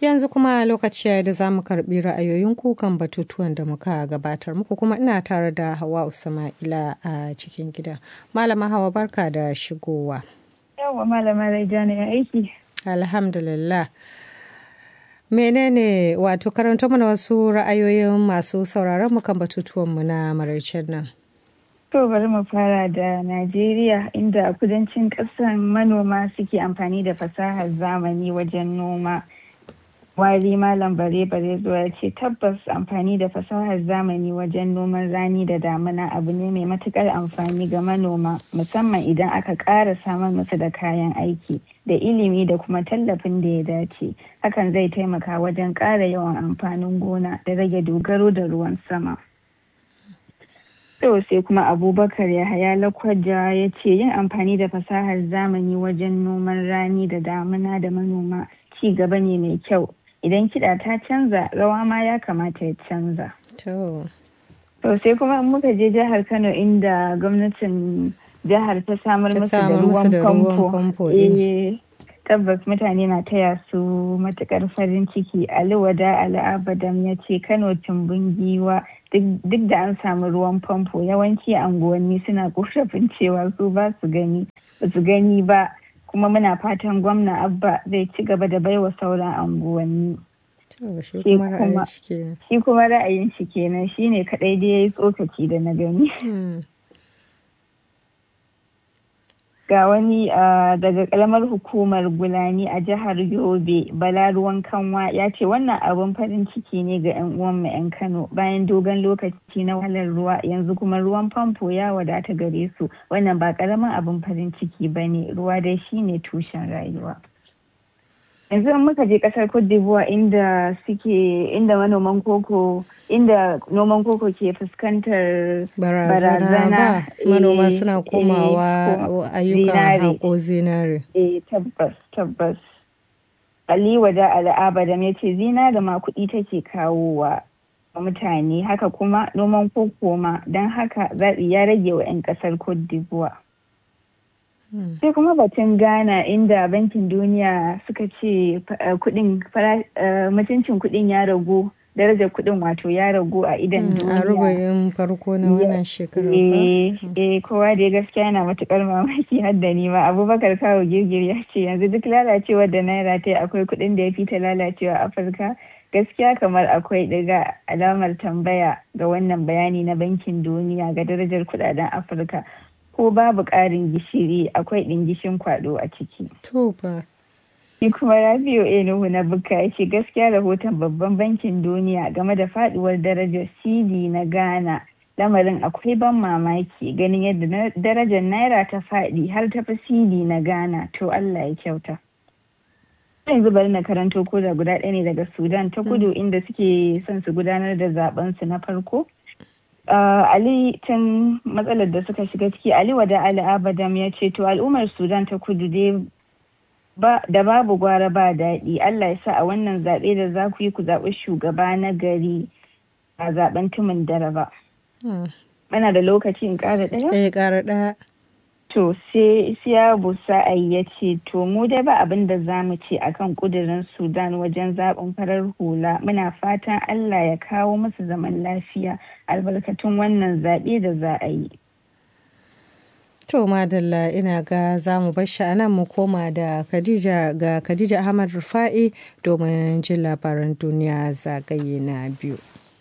Yanzu kuma lokaci ya da za mu karɓi ra'ayoyin kukan batutuwan da muka gabatar muku kuma ina tare da Hawa Usma'ila a cikin gida. Malama Hawa barka da shigowa. Yawwa malama Raijana ya aiki. Alhamdulillah. Menene wato karanta mana wasu ra'ayoyin masu sauraron mu kan batutuwanmu na maraicen nan. To bari mu fara da Najeriya inda a kudancin ƙasar manoma suke amfani da fasahar zamani wajen noma. Wari Malam Bare Bare zuwa ya ce tabbas amfani da fasahar zamani wajen noman rani da damuna abu ne mai matukar amfani ga manoma musamman idan aka ƙara samar musu da kayan aiki da ilimi da kuma tallafin da ya dace. Hakan zai taimaka wajen ƙara yawan amfanin gona da rage dogaro da ruwan sama. To sai kuma Abubakar Yahaya Lakwaja ya ce yin amfani da fasahar zamani wajen noman rani da damuna da manoma ci gaba ne mai kyau. Idan kiɗa ta canza rawa ma ya kamata ya canza. To. To sai kuma muka je jihar Kano inda gwamnatin jihar ta samar musu da ruwan famfo. Eh tabbas mutane na taya su matukar farin ciki Ali Wada Ali Abadam ya ce Kano tumbin giwa duk da an samu ruwan famfo yawanci anguwanni suna korafin cewa su ba su gani ba su gani ba kuma muna fatan gwamna abba zai ci gaba da baiwa sauran anguwanni shi kuma ra'ayin shi kenan shine kadai da ya yi tsokaci da na gani ga wani daga kalamar hukumar gulani a jihar yobe bala ruwan kanwa ya ce wannan abun farin ciki ne ga 'yan uwanmu 'yan kano bayan dogon lokaci na wahalar ruwa yanzu kuma ruwan famfo ya wadata gare su wannan ba karamin abun farin ciki ba ne ruwa dai shine tushen rayuwa yanzu in muka je kasar cote d'ivoire inda suke inda manoman koko inda noman koko ke fuskantar barazana manoma suna komawa ayyukan haƙo zinare eh tabbas tabbas ali wada al'abadam ya ce zinare ma kuɗi take kawowa mutane haka kuma noman koko ma don haka zaɓi ya rage wa 'yan ƙasar cote d'ivoire sai kuma batun ghana inda bankin duniya suka ce kudin mutuncin kudin ya ragu darajar kudin wato ya ragu a idan duniya a rubayin farko na wannan shekarar eh kowa da gaskiya yana matukar mamaki har da ni ma abubakar kawo girgir ya ce yanzu duk lalacewar da naira ta akwai kudin da ya fi ta lalacewa a afirka gaskiya kamar akwai ɗiga alamar tambaya ga wannan bayani na bankin duniya ga darajar kudaden afirka ko babu ƙarin gishiri akwai ɗingishin kwaɗo a ciki. To ba. Shi kuma Rabiu Enuhu na Bukka ya ce gaskiya rahoton babban bankin duniya game da faduwar darajar CD na Ghana lamarin akwai ban mamaki ganin yadda darajar naira ta faɗi har ta fi CD na Ghana to Allah ya kyauta. yanzu bari na karanto ko da guda ɗaya ne daga Sudan ta kudu inda suke son su gudanar da zaben su na farko. Uh, Ali tun matsalar da suka shiga ciki Ali wada Ali Abadam ya ce to al'ummar Sudan ta kudu dai da babu gwara ba daɗi Allah ya sa a wannan zaɓe da za ku yi ku zaɓi shugaba na gari a zaɓen tumin dare ba. Mana da lokaci in ƙara ɗaya? Eh ƙara ɗaya. To sai siya Busa'ai ya ce to mu dai ba abin da za mu ce akan kudirin Sudan wajen zaɓin farar hula muna fatan Allah ya kawo musu zaman lafiya albarkatun wannan zaɓe da za a yi. To madalla ina ga za mu bar shi anan mu koma da Khadija ga Khadija Ahmad Rufa'i domin jin labaran duniya zagaye na biyu.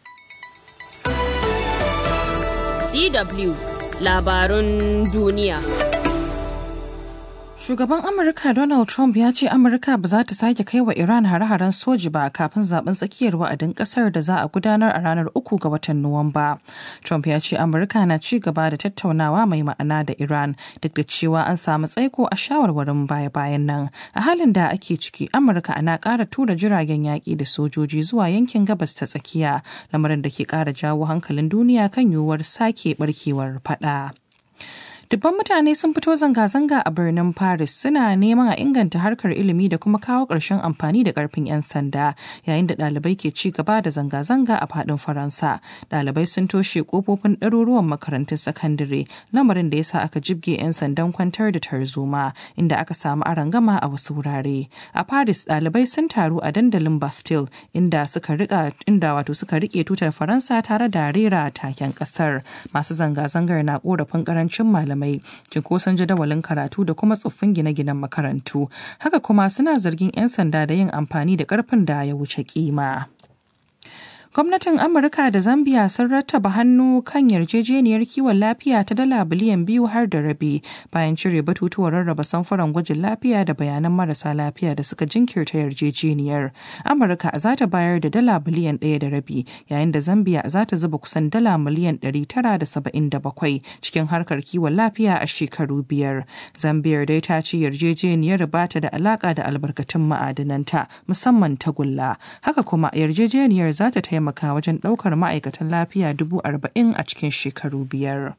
DW labarun duniya. Shugaban Amurka Donald Trump ya ce Amurka ba za ta sake kai wa Iran hare-haren soji ba kafin zaben tsakiyar wa'adin kasar da za a gudanar a ranar uku ga watan Nuwamba. Trump ya ce Amurka na ci gaba da tattaunawa mai ma'ana da Iran duk da cewa an samu tsaiko a shawarwarin baya-bayan nan. A halin da ake ciki Amurka ana ƙara tura jiragen yaƙi da sojoji zuwa yankin gabas ta tsakiya lamarin da ke ƙara jawo hankalin duniya kan yiwuwar sake barkewar faɗa. Dubban mutane sun fito zanga-zanga a birnin Paris suna neman a inganta harkar ilimi da kuma kawo ƙarshen amfani da ƙarfin 'yan sanda yayin da ɗalibai ke ci gaba da zanga-zanga a faɗin Faransa. Ɗalibai sun toshe ƙofofin ɗaruruwan makarantun sakandare lamarin da ya sa aka jibge 'yan sandan kwantar da tarzoma inda aka samu arangama a wasu wurare. A Paris ɗalibai sun taru a dandalin Bastille inda suka rika inda wato suka rike tutar Faransa tare da rera taken ƙasar. Masu zanga-zangar na ƙorafin ƙarancin malamai, cinkoson jadawalin karatu da kuma tsoffin gine-ginen makarantu. Haka kuma suna zargin 'yan sanda da yin amfani da ƙarfin da ya wuce kima. Gwamnatin Amurka da Zambia sun rattaba hannu kan yarjejeniyar kiwon lafiya ta dala biliyan biyu har da rabi bayan cire batutuwan rarraba samfuran gwajin lafiya da bayanan marasa lafiya da suka jinkirta yarjejeniyar. Amurka za ta bayar da dala biliyan ɗaya da rabi yayin da Zambia za ta zuba kusan dala miliyan ɗari tara da saba'in da bakwai cikin harkar kiwon lafiya a shekaru biyar. Zambia dai ta ce yarjejeniyar ba ta da alaƙa da albarkatun ma'adananta musamman tagulla. Haka kuma yarjejeniyar za ta taimaka taimaka wajen ɗaukar ma'aikatan lafiya dubu arba'in a cikin shekaru biyar.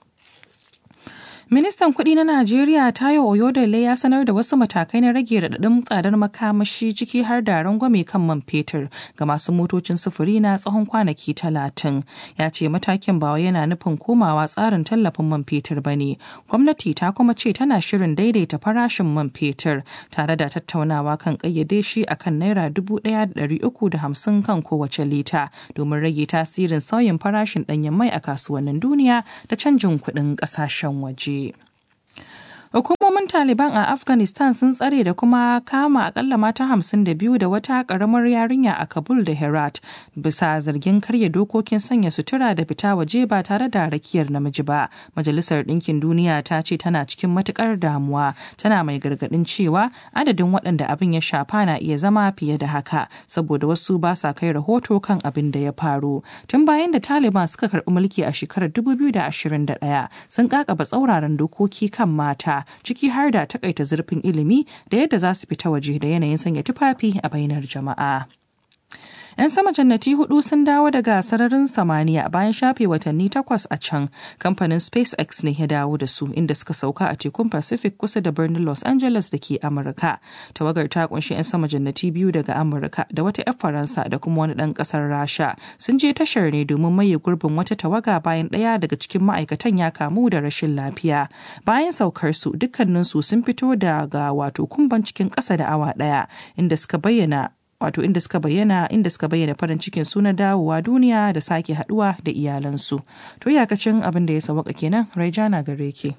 Ministan kuɗi na Najeriya Tayo Oyodele ya sanar da wasu matakai na rage raɗaɗin tsadar makamashi ciki har da rangwame kan man fetur ga masu motocin sufuri na tsawon kwanaki talatin. Ya ce matakin ba yana nufin komawa tsarin tallafin man fetur ba ne. Gwamnati ta kuma ce tana shirin daidaita farashin man fetur tare da tattaunawa kan ƙayyade shi akan naira dubu ɗaya da ɗari uku da hamsin kan kowace lita domin rage tasirin sauyin farashin ɗanyen mai a kasuwannin duniya da canjin kuɗin ƙasashen waje. Hukumomin Taliban a Afghanistan sun tsare da kuma kama akalla mata hamsin da biyu da wata karamar yarinya a Kabul da Herat bisa zargin karya dokokin sanya sutura da fita waje ba tare da rakiyar namiji ba. Majalisar Ɗinkin Duniya ta ce tana cikin matukar damuwa tana mai gargaɗin cewa adadin waɗanda abin ya shafa na iya zama fiye da haka saboda wasu ba sa kai rahoto kan abin da ya faru. Tun bayan da Taliban suka karɓi mulki a shekarar 2021 sun kakaba tsauraran dokoki kan mata ciki har da takaita zurfin ilimi da yadda za su fita waje da yanayin sanya tufafi a bainar jama'a. 'Yan sama jannati hudu sun dawo daga sararin samaniya bayan shafe watanni takwas a can. Kamfanin SpaceX ne ya dawo da su inda suka sauka a tekun Pacific kusa da birnin Los Angeles da ke Amurka. Tawagar ta kunshi 'yan sama jannati biyu daga Amurka da wata 'yar Faransa da kuma wani ɗan ƙasar Rasha. Sun je tashar ne domin maye gurbin wata tawaga bayan ɗaya daga cikin ma'aikatan ya kamu da rashin lafiya. Bayan saukar su dukkaninsu sun fito daga wato kumban cikin ƙasa da awa ɗaya inda suka bayyana wato inda suka bayyana inda suka bayyana farin cikin su na dawowa duniya da sake haduwa da iyalansu to iyakacin abin da ya sawaka kenan raijana gare ki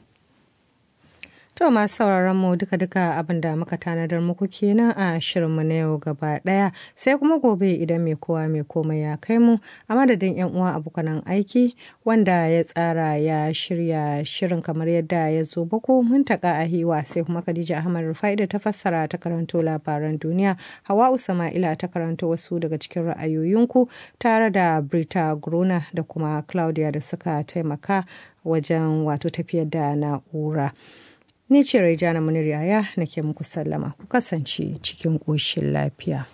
To masu sauraron mu duka-duka abin da muka tanadar muku kenan a shirinmu na yau gaba ɗaya sai kuma gobe idan mai kowa mai komai ya kai mu a madadin yan uwa abokanan aiki wanda ya tsara ya shirya shirin kamar yadda ya zo bako mun taka a hiwa sai kuma Khadija Ahmad Rufai da ta fassara ta karanto labaran duniya Hawa Usama'ila ta karanto wasu daga cikin ra'ayoyinku tare da Brita Gruna da kuma Claudia da suka taimaka wajen wato tafiyar da na'ura. Ni ce Raijana Munir Yaya nake muku sallama ku kasance cikin ƙoshin lafiya.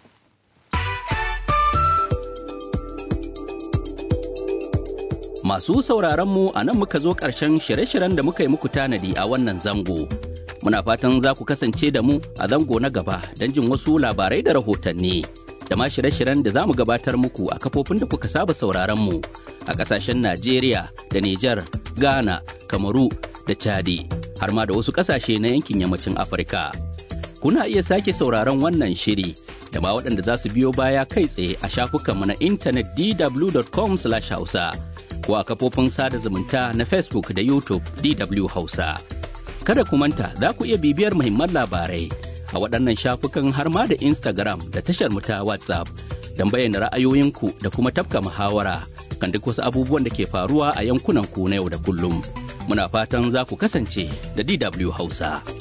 Masu sauraronmu a nan muka zo ƙarshen shirye-shiryen da muka yi muku tanadi a wannan zango. Muna fatan za ku kasance da mu a zango na gaba don jin wasu labarai da rahotanni. Da ma shirye-shiryen da za mu gabatar muku a kafofin da kuka saba sauraronmu a ƙasashen Najeriya da Nijar, Ghana, Kamaru da Chadi. har ma da wasu ƙasashe na yankin yammacin Afirka. Kuna iya sake sauraron wannan shiri da ma waɗanda za su biyo baya kai tsaye a shafukanmu na intanet dw.com/hausa ko a kafofin sada zumunta na Facebook da YouTube DW Hausa. Kada ku manta za ku iya bibiyar muhimman labarai a waɗannan shafukan har ma da Instagram da tashar mu ta WhatsApp don bayyana ra'ayoyinku da kuma tafka muhawara kan duk wasu abubuwan da ke faruwa a yankunan ku na yau da kullum. Muna fatan za ku kasance da DW Hausa.